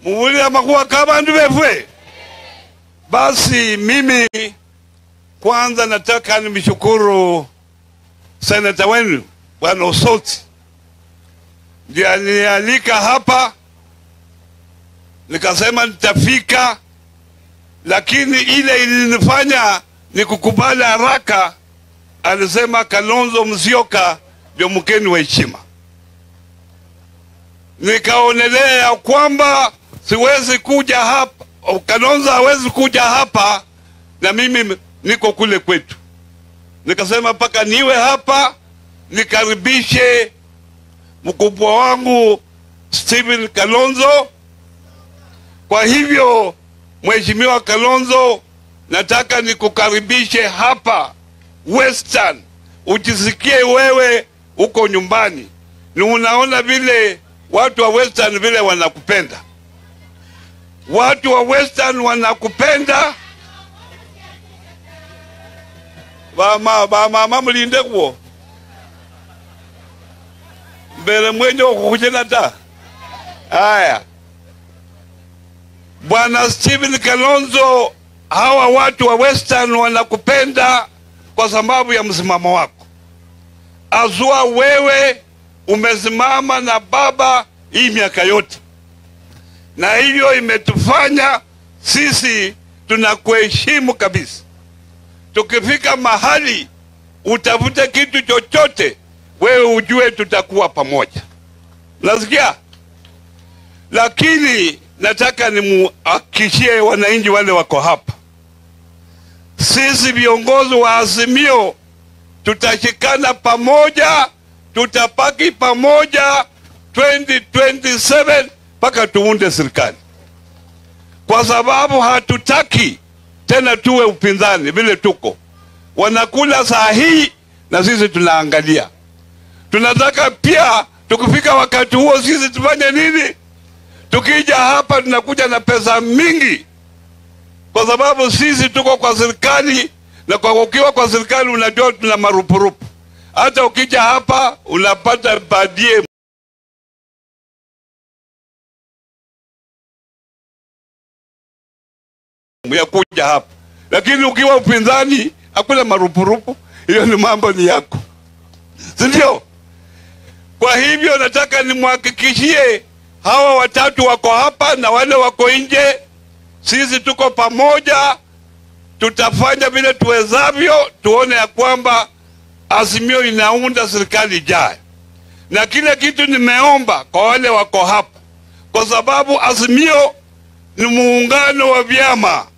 muvulira makuwa ka bandu befwe basi mimi kwanza nataka nimshukuru senata wenu bwana Osoti ndiye alinialika hapa, nikasema nitafika, lakini ile ilinifanya ni kukubali haraka. Alisema Kalonzo Musyoka ndio mkeni wa heshima, nikaonelea ya kwamba siwezi kuja hapa, Kalonzo hawezi kuja hapa na mimi niko kule kwetu. Nikasema mpaka niwe hapa nikaribishe mkubwa wangu Stephen Kalonzo. Kwa hivyo, Mheshimiwa Kalonzo, nataka nikukaribishe hapa Western, ujisikie wewe uko nyumbani. Ni unaona vile watu wa Western vile wanakupenda, watu wa Western wanakupenda. Bama bama mulinde kuwo mbele mwenye okukuchena ta haya bwana Stephen Kalonzo hawa watu wa Western wanakupenda kwa sababu ya msimamo wako azua wewe umesimama na baba hii miaka yote na hivyo imetufanya sisi tunakuheshimu kabisa tukifika mahali utafute kitu chochote wewe ujue tutakuwa pamoja, nasikia. Lakini nataka nimuhakikishie wananchi wale wako hapa, sisi viongozi wa Azimio tutashikana pamoja, tutapaki pamoja 2027 mpaka tuunde serikali, kwa sababu hatutaki tena tuwe upinzani vile tuko. Wanakula saa hii na sisi tunaangalia tunataka pia tukifika wakati huo sisi tufanye nini? Tukija hapa tunakuja na pesa mingi, kwa sababu sisi tuko kwa serikali, na kwa ukiwa kwa serikali unajua tuna marupurupu. Hata ukija hapa unapata badie ya kuja hapa, lakini ukiwa upinzani hakuna marupurupu. Hiyo ni mambo ni yako, si ndio? Kwa hivyo nataka nimhakikishie hawa watatu wako hapa na wale wako nje, sisi tuko pamoja, tutafanya vile tuwezavyo, tuone ya kwamba Azimio inaunda serikali ijayo. Na kile kitu nimeomba kwa wale wako hapa, kwa sababu Azimio ni muungano wa vyama,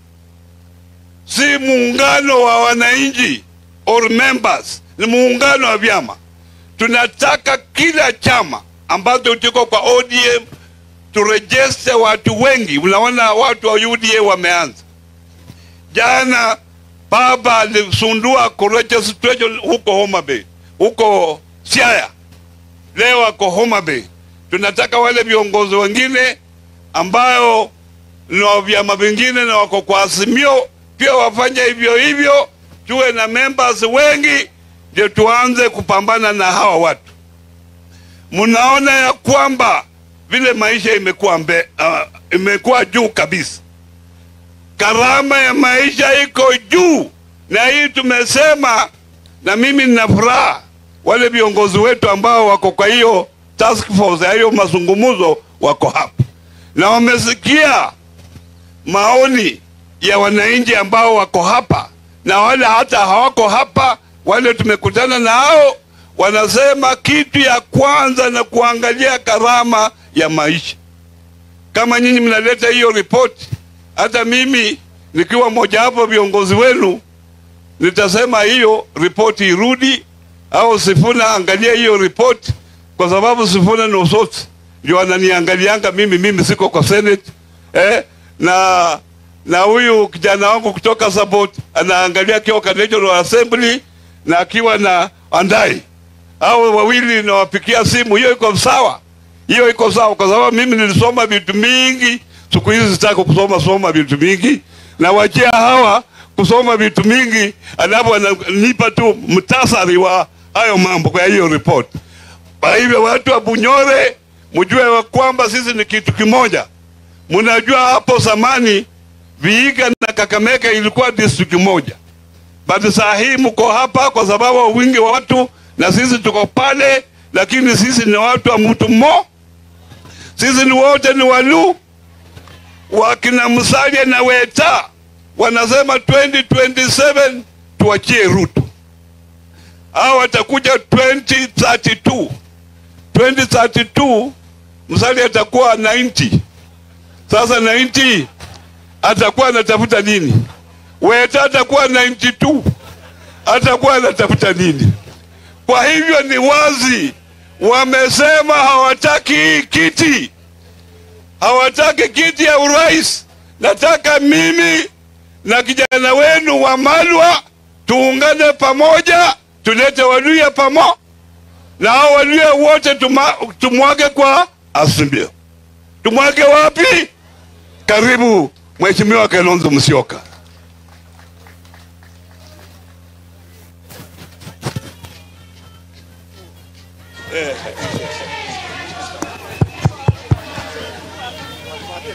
si muungano wa wananchi or members, ni muungano wa vyama tunataka kila chama ambacho tuko kwa ODM turejeste watu wengi. Unaona watu wa UDA wameanza jana, baba alisundua registration huko Homa Bay, huko Siaya, leo ako Homa Bay. Tunataka wale viongozi wengine ambayo ni wa vyama vingine na wako kwa Azimio pia wafanye hivyo hivyo, tuwe na members wengi ndio tuanze kupambana na hawa watu. Mnaona ya kwamba vile maisha imekuwa mbe, uh, imekuwa juu kabisa, gharama ya maisha iko juu, na hii tumesema, na mimi nina furaha wale viongozi wetu ambao wako kwa hiyo task force ya hiyo mazungumzo wako hapa na wamesikia maoni ya wananchi ambao wako hapa na wale hata hawako hapa wale tumekutana nao wanasema kitu ya kwanza na kuangalia gharama ya maisha. Kama nyinyi mnaleta hiyo ripoti, hata mimi nikiwa mojawapo viongozi wenu nitasema hiyo ripoti irudi, au Sifuna angalia hiyo ripoti, kwa sababu Sifuna na Osoti ndio ananiangalianga mimi, mimi siko kwa Senate eh, na na huyu kijana wangu kutoka Sabot anaangalia akiwa kwa National Assembly na akiwa na Andai hao wawili nawapikia simu, hiyo iko sawa, hiyo iko sawa, kwa sababu mimi nilisoma vitu mingi. Siku hizi sitaki kusoma soma vitu mingi, na wachia hawa kusoma vitu mingi, alafu wananipa tu mtasari wa hayo mambo kwa hiyo report. Kwa hivyo watu wa Bunyore, mjue wa kwamba sisi ni kitu kimoja. Mnajua hapo zamani Vihiga na Kakamega ilikuwa district moja, but saa hii mko hapa kwa sababu ya wingi wa watu, na sisi tuko pale, lakini sisi ni watu wa mtu mmo, sisi ni wote ni Walu. Wakina Musalia na Weta wanasema 2027 tuachie Ruto, hao watakuja 2032 2032 Musalia atakuwa 90 sasa 90 atakuwa anatafuta nini? Weta atakuwa 92 atakuwa anatafuta nini? Kwa hivyo ni wazi, wamesema hawataki hii kiti, hawataki kiti ya urais. Nataka mimi na kijana wenu wa Malwa tuungane pamoja, tulete Waluya pamoja na hao Waluya wote tuma, tumwage kwa Azimio. Tumwage wapi? Karibu Mheshimiwa Kalonzo Musyoka.